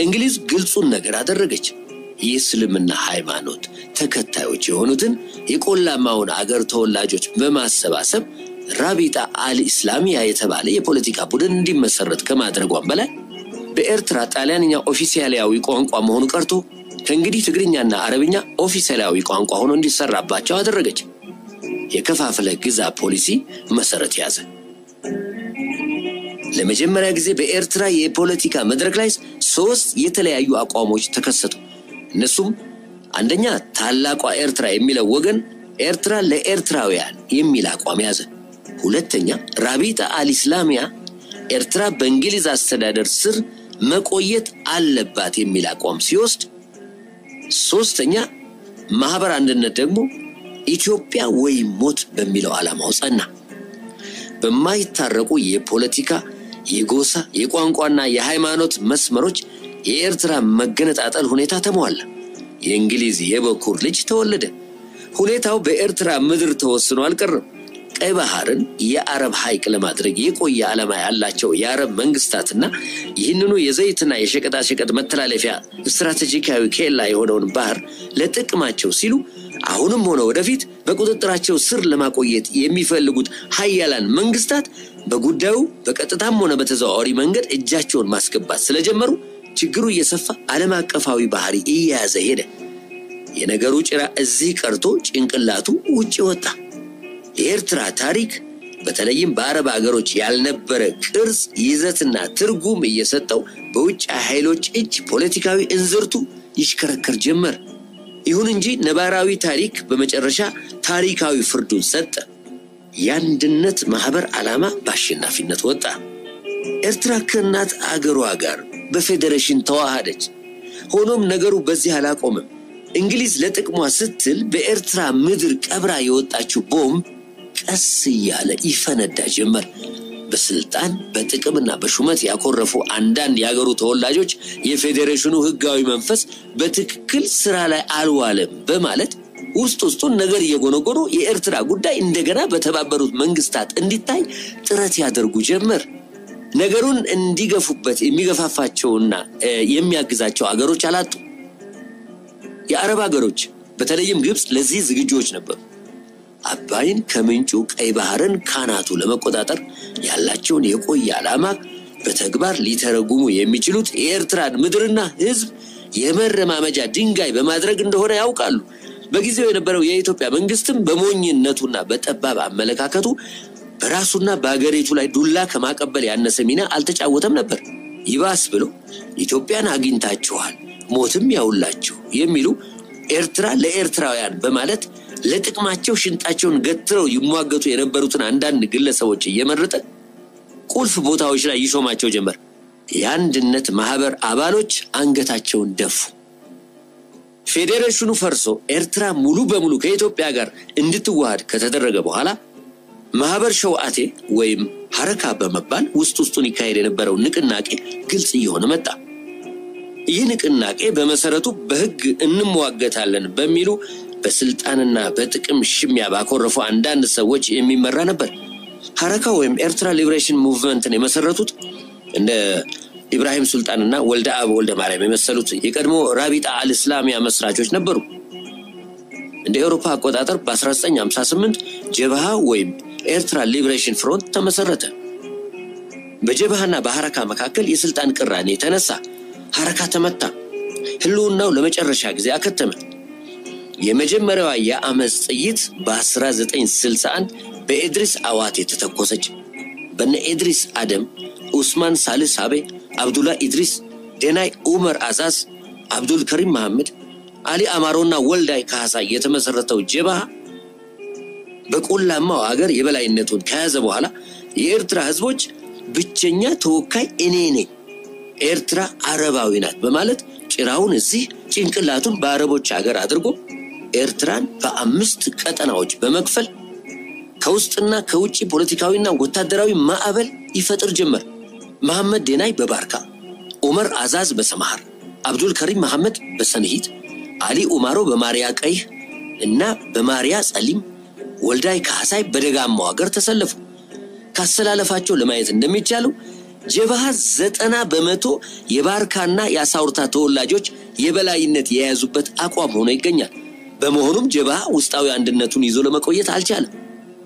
እንግሊዝ ግልጹን ነገር አደረገች። የእስልምና ሃይማኖት ተከታዮች የሆኑትን የቆላማውን አገር ተወላጆች በማሰባሰብ ራቢጣ አል ኢስላሚያ የተባለ የፖለቲካ ቡድን እንዲመሰረት ከማድረጓም በላይ በኤርትራ ጣሊያንኛ ኦፊሴላዊ ቋንቋ መሆኑ ቀርቶ ከእንግዲህ ትግርኛና አረብኛ ኦፊሴላዊ ቋንቋ ሆኖ እንዲሰራባቸው አደረገች። የከፋፍለ ግዛ ፖሊሲ መሰረት ያዘ። ለመጀመሪያ ጊዜ በኤርትራ የፖለቲካ መድረክ ላይ ሶስት የተለያዩ አቋሞች ተከሰቱ። እነሱም አንደኛ ታላቋ ኤርትራ የሚለው ወገን ኤርትራ ለኤርትራውያን የሚል አቋም ያዘ። ሁለተኛ ራቢጣ አልኢስላሚያ ኤርትራ በእንግሊዝ አስተዳደር ስር መቆየት አለባት የሚል አቋም ሲወስድ፣ ሶስተኛ ማህበር አንድነት ደግሞ ኢትዮጵያ ወይም ሞት በሚለው ዓላማው ጸና። በማይታረቁ የፖለቲካ፣ የጎሳ፣ የቋንቋና የሃይማኖት መስመሮች የኤርትራ መገነጣጠል ሁኔታ ተሟላ። የእንግሊዝ የበኩር ልጅ ተወለደ። ሁኔታው በኤርትራ ምድር ተወስኖ አልቀረም። ቀይ ባህርን የአረብ ሐይቅ ለማድረግ የቆየ ዓላማ ያላቸው የአረብ መንግስታትና ይህንኑ የዘይትና የሸቀጣሸቀጥ መተላለፊያ ስትራቴጂካዊ ኬላ የሆነውን ባህር ለጥቅማቸው ሲሉ አሁንም ሆነ ወደፊት በቁጥጥራቸው ስር ለማቆየት የሚፈልጉት ሀያላን መንግስታት በጉዳዩ በቀጥታም ሆነ በተዘዋዋሪ መንገድ እጃቸውን ማስገባት ስለጀመሩ ችግሩ እየሰፋ ዓለም አቀፋዊ ባህሪ እየያዘ ሄደ። የነገሩ ጭራ እዚህ ቀርቶ ጭንቅላቱ ውጭ ወጣ። የኤርትራ ታሪክ በተለይም በአረብ አገሮች ያልነበረ ቅርጽ፣ ይዘትና ትርጉም እየሰጠው በውጭ ኃይሎች እጅ ፖለቲካዊ እንዝርቱ ይሽከረከር ጀመር። ይሁን እንጂ ነባራዊ ታሪክ በመጨረሻ ታሪካዊ ፍርዱን ሰጠ። የአንድነት ማህበር ዓላማ በአሸናፊነት ወጣ። ኤርትራ ከእናት አገሯ ጋር በፌዴሬሽን ተዋሃደች። ሆኖም ነገሩ በዚህ አላቆምም። እንግሊዝ ለጥቅሟ ስትል በኤርትራ ምድር ቀብራ የወጣችው ቦምብ ቀስ እያለ ይፈነዳ ጀመር። በስልጣን በጥቅምና በሹመት ያኮረፉ አንዳንድ የአገሩ ተወላጆች የፌዴሬሽኑ ህጋዊ መንፈስ በትክክል ስራ ላይ አልዋለም በማለት ውስጥ ውስጡን ነገር እየጎነጎኑ የኤርትራ ጉዳይ እንደገና በተባበሩት መንግስታት እንዲታይ ጥረት ያደርጉ ጀመር። ነገሩን እንዲገፉበት የሚገፋፋቸውና የሚያግዛቸው አገሮች አላጡ። የአረብ አገሮች በተለይም ግብፅ ለዚህ ዝግጁዎች ነበሩ። አባይን ከምንጩ ቀይ ባህርን ካናቱ ለመቆጣጠር ያላቸውን የቆየ ዓላማ በተግባር ሊተረጉሙ የሚችሉት የኤርትራን ምድርና ህዝብ የመረማመጃ ድንጋይ በማድረግ እንደሆነ ያውቃሉ። በጊዜው የነበረው የኢትዮጵያ መንግስትም በሞኝነቱና በጠባብ አመለካከቱ በራሱና በአገሪቱ ላይ ዱላ ከማቀበል ያነሰ ሚና አልተጫወተም ነበር። ይባስ ብሎ ኢትዮጵያን አግኝታችኋል፣ ሞትም ያውላችሁ የሚሉ ኤርትራ ለኤርትራውያን በማለት ለጥቅማቸው ሽንጣቸውን ገትረው ይሟገቱ የነበሩትን አንዳንድ ግለሰቦች እየመረጠ ቁልፍ ቦታዎች ላይ ይሾማቸው ጀመር። የአንድነት ማህበር አባሎች አንገታቸውን ደፉ። ፌዴሬሽኑ ፈርሶ ኤርትራ ሙሉ በሙሉ ከኢትዮጵያ ጋር እንድትዋሃድ ከተደረገ በኋላ ማህበር ሸውዓቴ ወይም ሐረካ በመባል ውስጥ ውስጡን ይካሄድ የነበረው ንቅናቄ ግልጽ እየሆነ መጣ። ይህ ንቅናቄ በመሰረቱ በህግ እንሟገታለን በሚሉ በስልጣንና በጥቅም ሽሚያ ባኮረፉ አንዳንድ ሰዎች የሚመራ ነበር። ሐረካ ወይም ኤርትራ ሊብሬሽን ሙቭመንትን የመሰረቱት እንደ ኢብራሂም ሱልጣንና ወልደ አብ ወልደ ማርያም የመሰሉት የቀድሞ ራቢጣ አልእስላሚያ መስራቾች ነበሩ። እንደ ኤውሮፓ አቆጣጠር በ1958 ጀብሃ ወይም ኤርትራ ሊብሬሽን ፍሮንት ተመሰረተ። በጀብሃና በሐረካ መካከል የስልጣን ቅራኔ ተነሳ። ሐረካ ተመታ። ህልውናው ለመጨረሻ ጊዜ አከተመ። የመጀመሪያዋ የአመፅ ጥይት በ1961 በኤድሪስ አዋት የተተኮሰች በነ ኤድሪስ አደም፣ ኡስማን ሳልስ አቤ፣ አብዱላ ኢድሪስ፣ ደናይ ኡመር አዛዝ፣ አብዱል ከሪም መሐመድ፣ አሊ አማሮና ወልዳይ ካህሳይ የተመሰረተው ጀብሃ በቆላማው አገር የበላይነቱን ከያዘ በኋላ የኤርትራ ህዝቦች ብቸኛ ተወካይ እኔ ነኝ፣ ኤርትራ አረባዊ ናት በማለት ጭራውን እዚህ ጭንቅላቱን በአረቦች ሀገር አድርጎ ኤርትራን በአምስት ቀጠናዎች በመክፈል ከውስጥና ከውጭ ፖለቲካዊና ወታደራዊ ማዕበል ይፈጥር ጀመር። መሐመድ ዴናይ በባርካ፣ ዑመር አዛዝ በሰማሃር፣ አብዱል ከሪም መሐመድ በሰንሂት፣ አሊ ኡማሮ በማርያ ቀይህ እና በማርያ ጸሊም፣ ወልዳይ ካህሳይ በደጋማው ሀገር ተሰለፉ። ካሰላለፋቸው ለማየት እንደሚቻለው ጀብሃ ዘጠና በመቶ የባርካና የአሳውርታ ተወላጆች የበላይነት የያዙበት አቋም ሆኖ ይገኛል። በመሆኑም ጀብሃ ውስጣዊ አንድነቱን ይዞ ለመቆየት አልቻለም።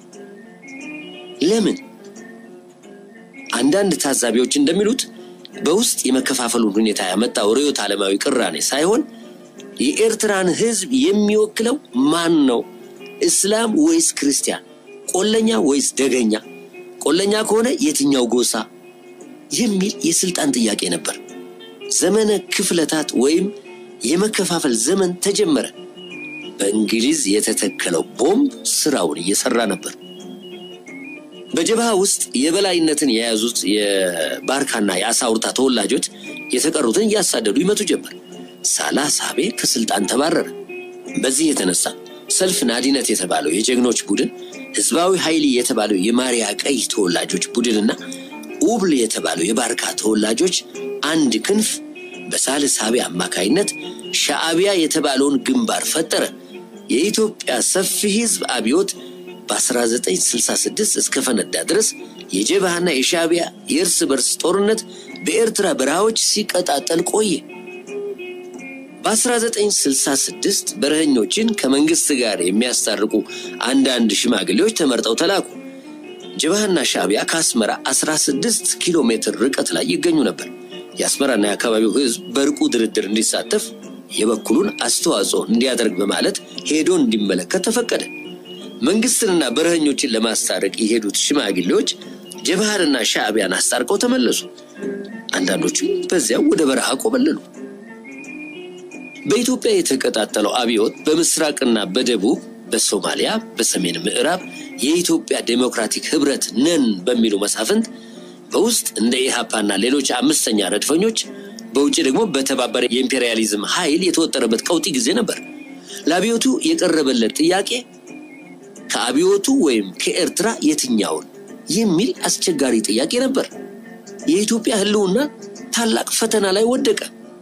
ለምን? አንዳንድ ታዛቢዎች እንደሚሉት በውስጥ የመከፋፈሉን ሁኔታ ያመጣው ርዕዮተ ዓለማዊ ቅራኔ ሳይሆን የኤርትራን ሕዝብ የሚወክለው ማን ነው? እስላም ወይስ ክርስቲያን? ቆለኛ ወይስ ደገኛ? ቆለኛ ከሆነ የትኛው ጎሳ? የሚል የስልጣን ጥያቄ ነበር። ዘመነ ክፍለታት ወይም የመከፋፈል ዘመን ተጀመረ። በእንግሊዝ የተተከለው ቦምብ ስራውን እየሰራ ነበር። በጀብሃ ውስጥ የበላይነትን የያዙት የባርካና የአሳውርታ ተወላጆች የተቀሩትን እያሳደዱ ይመቱ ጀመር። ሳላ ሳቤ ከስልጣን ተባረረ። በዚህ የተነሳ ሰልፍ ናዲነት የተባለው የጀግኖች ቡድን፣ ህዝባዊ ኃይል የተባለው የማሪያ ቀይ ተወላጆች ቡድንና ኡብል የተባለው የባርካ ተወላጆች አንድ ክንፍ በሳል ሳቤ አማካይነት ሻዕቢያ የተባለውን ግንባር ፈጠረ። የኢትዮጵያ ሰፊ ህዝብ አብዮት በ1966 እስከ ፈነዳ ድረስ የጀብሃና የሻዕቢያ የእርስ በርስ ጦርነት በኤርትራ በረሃዎች ሲቀጣጠል ቆየ። በ1966 በረኸኞችን ከመንግስት ጋር የሚያስታርቁ አንዳንድ ሽማግሌዎች ተመርጠው ተላኩ። ጀብሃና ሻዕቢያ ከአስመራ 16 ኪሎ ሜትር ርቀት ላይ ይገኙ ነበር። የአስመራና የአካባቢው ህዝብ በእርቁ ድርድር እንዲሳተፍ የበኩሉን አስተዋጽኦ እንዲያደርግ በማለት ሄዶ እንዲመለከት ተፈቀደ። መንግስትንና በረኸኞችን ለማስታረቅ የሄዱት ሽማግሌዎች ጀብሃንና ሻዕቢያን አስታርቀው ተመለሱ። አንዳንዶቹ በዚያው ወደ በረሃ ቆበለሉ። በኢትዮጵያ የተቀጣጠለው አብዮት በምስራቅና በደቡብ በሶማሊያ በሰሜን ምዕራብ የኢትዮጵያ ዴሞክራቲክ ህብረት ነን በሚሉ መሳፍንት በውስጥ እንደ ኢሃፓና ሌሎች አምስተኛ ረድፈኞች በውጭ ደግሞ በተባበረ የኢምፔሪያሊዝም ኃይል የተወጠረበት ቀውጢ ጊዜ ነበር። ለአብዮቱ የቀረበለት ጥያቄ ከአብዮቱ ወይም ከኤርትራ የትኛውን የሚል አስቸጋሪ ጥያቄ ነበር። የኢትዮጵያ ህልውና ታላቅ ፈተና ላይ ወደቀ።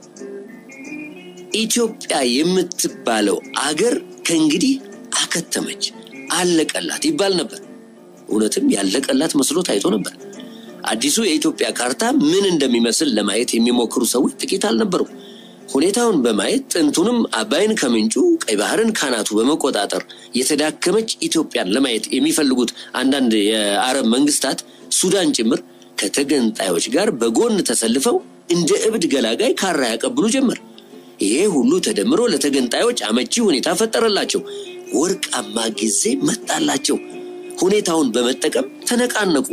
ኢትዮጵያ የምትባለው አገር ከእንግዲህ አከተመች፣ አለቀላት ይባል ነበር። እውነትም ያለቀላት መስሎ ታይቶ ነበር። አዲሱ የኢትዮጵያ ካርታ ምን እንደሚመስል ለማየት የሚሞክሩ ሰዎች ጥቂት አልነበሩም። ሁኔታውን በማየት ጥንቱንም አባይን ከምንጩ ቀይ ባህርን ካናቱ በመቆጣጠር የተዳከመች ኢትዮጵያን ለማየት የሚፈልጉት አንዳንድ የአረብ መንግስታት ሱዳን ጭምር ከተገንጣዮች ጋር በጎን ተሰልፈው እንደ እብድ ገላጋይ ካራ ያቀብሉ ጀመር። ይሄ ሁሉ ተደምሮ ለተገንጣዮች አመቺ ሁኔታ ፈጠረላቸው። ወርቃማ ጊዜ መጣላቸው። ሁኔታውን በመጠቀም ተነቃነቁ።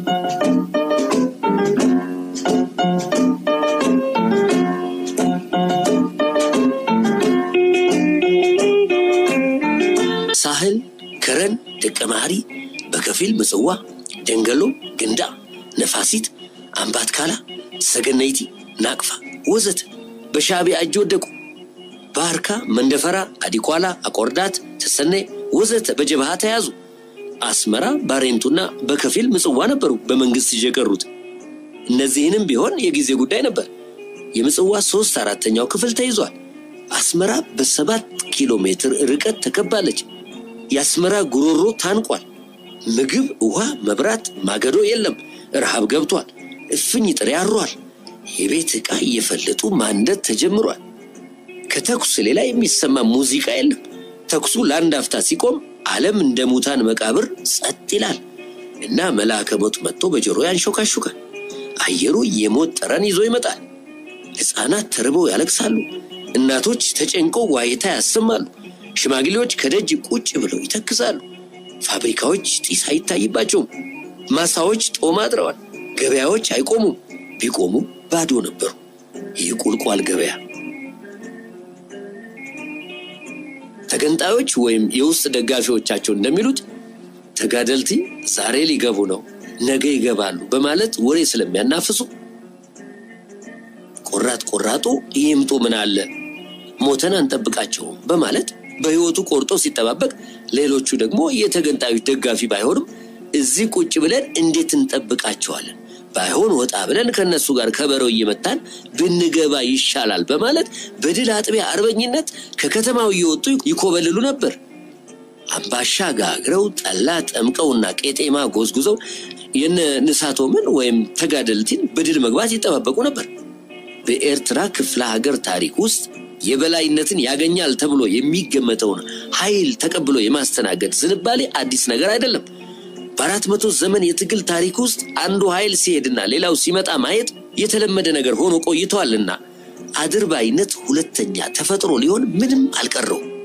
ሳህል፣ ከረን፣ ደቀ መሐሪ፣ በከፊል ምጽዋ፣ ደንገሎ፣ ግንዳ፣ ነፋሲት፣ አምባትካላ፣ ሰገነይቲ፣ ናቅፋ ወዘተ በሻዕቢያ እጅ ወደቁ። ባርካ፣ መንደፈራ፣ አዲኳላ፣ አቆርዳት፣ ተሰኔ ወዘተ በጀብሃ ተያዙ። አስመራ፣ ባሬንቱና በከፊል ምጽዋ ነበሩ በመንግስት እጅ የቀሩት። እነዚህንም ቢሆን የጊዜ ጉዳይ ነበር። የምጽዋ ሶስት አራተኛው ክፍል ተይዟል። አስመራ በሰባት ኪሎ ሜትር ርቀት ተከባለች። የአስመራ ጉሮሮ ታንቋል። ምግብ፣ ውሃ፣ መብራት፣ ማገዶ የለም። ረሃብ ገብቷል። እፍኝ ጥሬ አሯል። የቤት ዕቃ እየፈለጡ ማንደድ ተጀምሯል። ከተኩስ ሌላ የሚሰማ ሙዚቃ የለም። ተኩሱ ለአንድ አፍታ ሲቆም ዓለም እንደ ሙታን መቃብር ጸጥ ይላል እና መልአከ ሞት መጥቶ በጆሮ ያንሾካሹካል። አየሩ የሞት ጠረን ይዞ ይመጣል። ሕፃናት ተርበው ያለቅሳሉ። እናቶች ተጨንቀው ዋይታ ያሰማሉ። ሽማግሌዎች ከደጅ ቁጭ ብለው ይተክዛሉ። ፋብሪካዎች ጢስ አይታይባቸውም። ማሳዎች ጦም አድረዋል። ገበያዎች አይቆሙም። ቢቆሙ ባዶ ነበሩ። ይህ ቁልቋል ገበያ ተገንጣዮች ወይም የውስጥ ደጋፊዎቻቸው እንደሚሉት ተጋደልቲ ዛሬ ሊገቡ ነው፣ ነገ ይገባሉ በማለት ወሬ ስለሚያናፍሱ ቆራጥ ቆራጡ ይምጡ ምን አለ ሞተን አንጠብቃቸውም በማለት በሕይወቱ ቆርጦ ሲጠባበቅ፣ ሌሎቹ ደግሞ የተገንጣዮች ደጋፊ ባይሆንም እዚህ ቁጭ ብለን እንዴት እንጠብቃቸዋለን ባይሆን ወጣ ብለን ከነሱ ጋር ከበረው እየመታን ብንገባ ይሻላል በማለት በድል አጥቢያ አርበኝነት ከከተማው እየወጡ ይኮበልሉ ነበር። አምባሻ ጋግረው ጠላ ጠምቀውና ቄጤማ ጎዝጉዘው የነ ንሳቶምን ወይም ተጋደልቲን በድል መግባት ይጠባበቁ ነበር። በኤርትራ ክፍለ ሀገር ታሪክ ውስጥ የበላይነትን ያገኛል ተብሎ የሚገመተውን ኃይል ተቀብሎ የማስተናገድ ዝንባሌ አዲስ ነገር አይደለም። በአራት መቶ ዘመን የትግል ታሪክ ውስጥ አንዱ ኃይል ሲሄድና ሌላው ሲመጣ ማየት የተለመደ ነገር ሆኖ ቆይተዋልና አድርባይነት ሁለተኛ ተፈጥሮ ሊሆን ምንም አልቀረው።